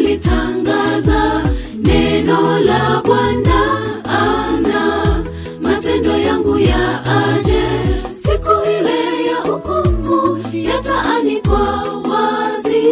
kulitangaza neno la Bwana ana matendo yangu ya aje siku ile ya hukumu yataanikwa wazi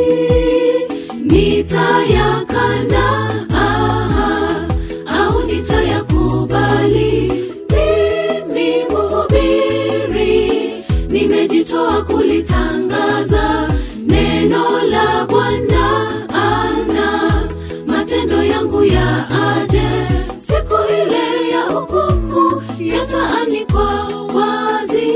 nitayakana aha, au nitayakubali mimi mhubiri nimejitoa kulitangaza neno la bwana ana matendo yangu ya aje siku ile ya hukumu yataanikwa wazi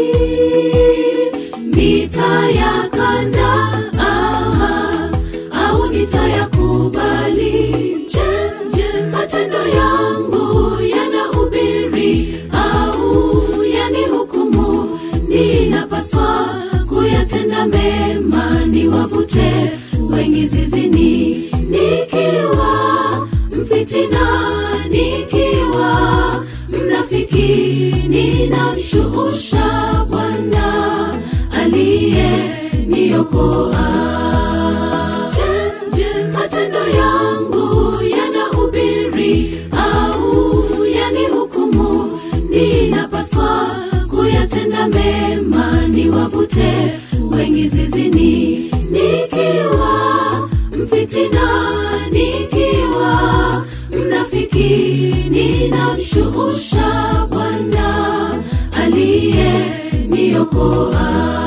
nitayakana aha, au nitayakubali je, je matendo yangu yanahubiri au yanihukumu ninapaswa kuyatenda mema niwavute wengi zizini nikiwa mfitina nikiwa mnafiki ninamshuusha bwana aliye niokoa je, je matendo yangu yanahubiri au yanihukumu ninapaswa kuyatenda mema niwavute wengi zizini nikiwa mfitina nikiwa mnafiki ninamshuusha bwana aliye niokoa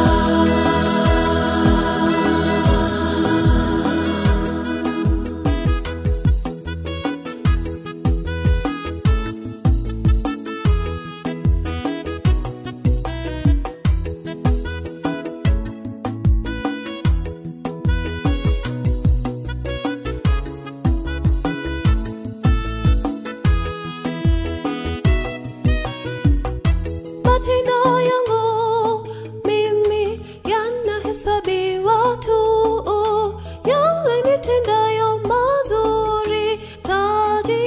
matendo yangu mimi yanahesabiwa tu yale nitendayo mazuri taji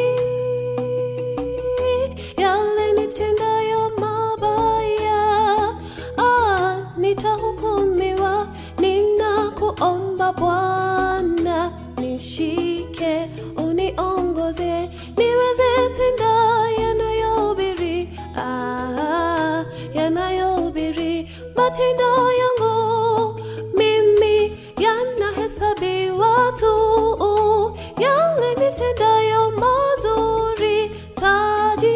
yale nitendayo mabaya ah, nitahukumiwa ninakuomba bwana nishike uniongoze niweze tenda yanayohubiri ah, yanayohubiri matendo yangu mimi yanahesabiwa tu yale nitendayo mazuri taji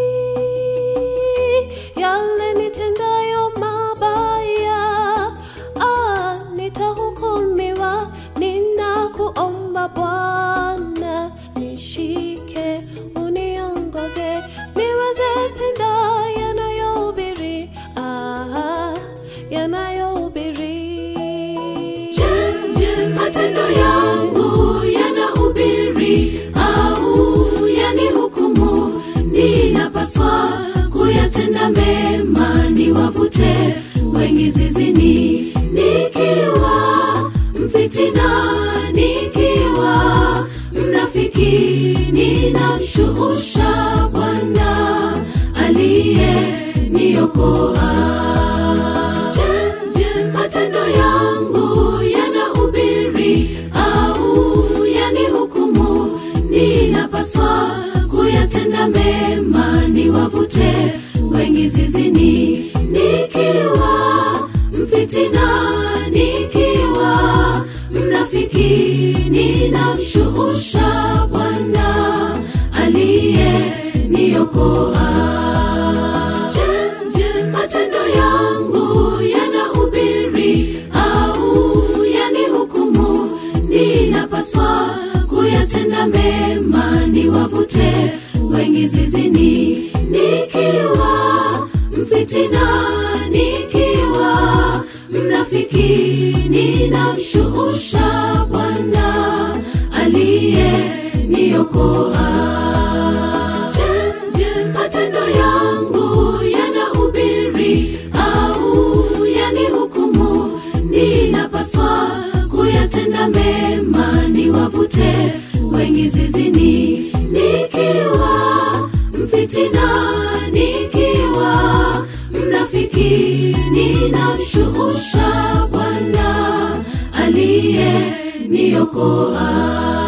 yale nitendayo mabaya ah, nitahukumiwa ninakuomba bwana nishike uniongoze niweze tenda yanayohubiri ah, yanayohubiri Je, je, matendo yangu yanahubiri au yanihukumu? Ninapaswa kuyatenda mema, niwavute wengi zizini, nikiwa mfitina, nikiwa mnafiki, ninamshuusha Bwana aliye niokoa. Je, je, matendo yangu yanahubiri au yanihukumu? Ninapaswa kuyatenda mema, niwavute wengi zizini, nikiwa mfitina, nikiwa mnafiki, ninamshuusha Bwana aliye niokoa. Je, je, matendo yangu yanahubiri au yanihukumu? Ninapaswa kuyatenda mema, niwavute wengi zizini, nikiwa mfitina, nikiwa mnafiki, ninamshuusha Bwana aliye niokoa. Je, je, matendo yangu yanahubiri au yanihukumu? Ninapaswa kuyatenda mema, niwavute wengi zizini, nikiwa mfitina, nikiwa mnafiki, ninamshuusha Bwana aliye niokoa